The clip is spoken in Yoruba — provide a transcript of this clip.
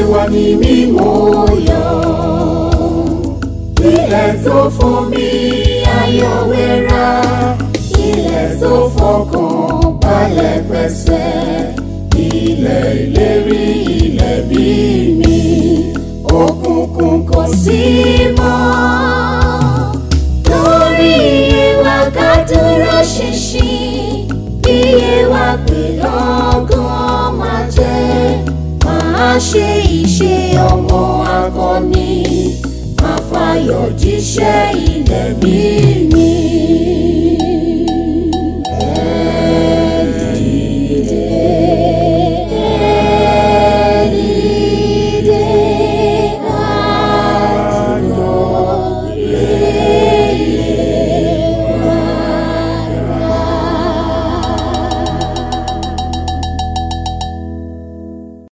wa ní mímọ́ yọ. Ilẹ̀ tó fún mi ayọ̀ wẹ́rà, ilẹ̀ tó fọkàn balẹ̀ pẹ̀sẹ̀. Ilẹ̀ ìlérí ilẹ̀ bí mi, òkùnkùn kò sí mọ́. Lórí ìwà ká dúró ṣinṣin, iye wa pè lọ́gán máa jẹ́. Máa ṣe ìṣe ọmọ akọni, máa fayọ̀ jíṣẹ́ ilẹ̀ bí mi.